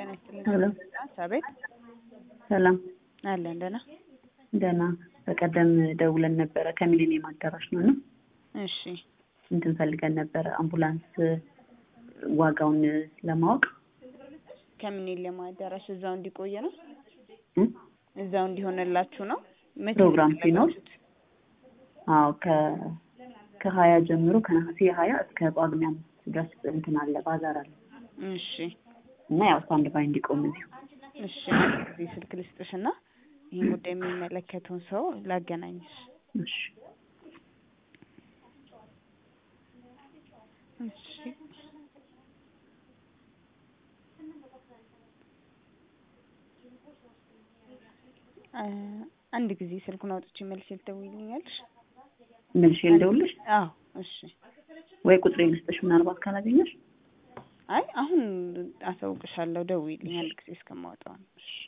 ጤና ይስጥልኝ። ሄሎ አቤት ሰላም አለን ደህና። ደህና። በቀደም ደውለን ነበረ ከሚሊኒየም አዳራሽ ነው እና እሺ እንትን ፈልገን ነበረ አምቡላንስ ዋጋውን ለማወቅ ከሚሊኒየም አዳራሽ እዛው እንዲቆየ ነው እ? እዛው እንዲሆንላችሁ ነው። መቼ ፕሮግራም ነው ሲኖር የፈለጋችሁት? አዎ ከ ከሀያ ጀምሮ ከነሐሴ ሀያ እስከ ጳጉሜ አምስት ድረስ እንትን አለ ባዛር አለ እሺ እና ያው ስታንድ ባይ እንዲቆም እዚሁ እሺ አንድ ጊዜ ስልክ ልስጥሽና ይህን ጉዳይ የሚመለከተውን ሰው ላገናኝሽ። እሺ እሺ አ አንድ ጊዜ ስልኩን አውጥቼ መልሼ ልደውይልኛለሽ? መልሼ ልደውልሽ አዎ እሺ። ወይ ቁጥሬ ልስጥሽ ምናልባት ካላገኘሽ አይ አሁን አሳውቅሻለሁ። ደውይልኝ አንድ ጊዜ እስከማወጣው ነው። እሺ